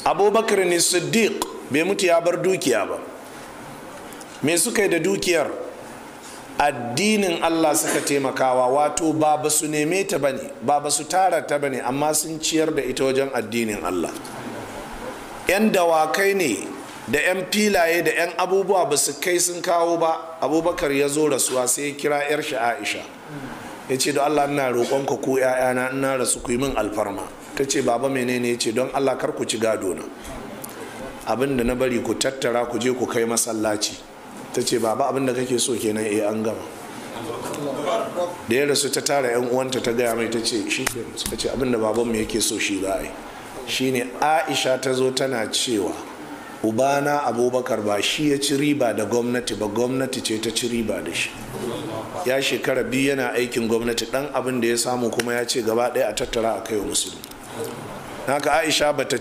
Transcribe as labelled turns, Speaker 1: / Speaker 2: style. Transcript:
Speaker 1: abubakar ne siddiq bai mutu ya bar dukiya ba me suka yi da dukiyar addinin allah suka taimakawa wato ba ba su neme ta bane ba ba su tara ta bane amma sun ciyar da ita wajen addinin allah 'yan dawakai ne da 'yan filaye da 'yan abubuwa ba su kai sun kawo ba abubakar ya zo rasuwa sai ya kira 'yar shi aisha ya ce da allah ina roƙonka ku 'ya'yana ina rasu ku yi min alfarma ta ce baba menene ya ce don allah kar ku ci gado na abin da na bari ku tattara ku je ku kai masallaci ta ce baba abin da kake so kenan eh an gama da ya rasu ta tara 'yan uwanta ta gaya mai ta ce shi suka ce abin da babanmu yake so shi za a yi shine aisha ta zo tana cewa ubana abubakar ba shi ya ci riba da gwamnati ba gwamnati ce ta ci riba da shi ya shekara biyu yana aikin gwamnati dan abin da ya samu kuma ya ce gaba ɗaya a tattara a kai wa musulmi haka aisha bata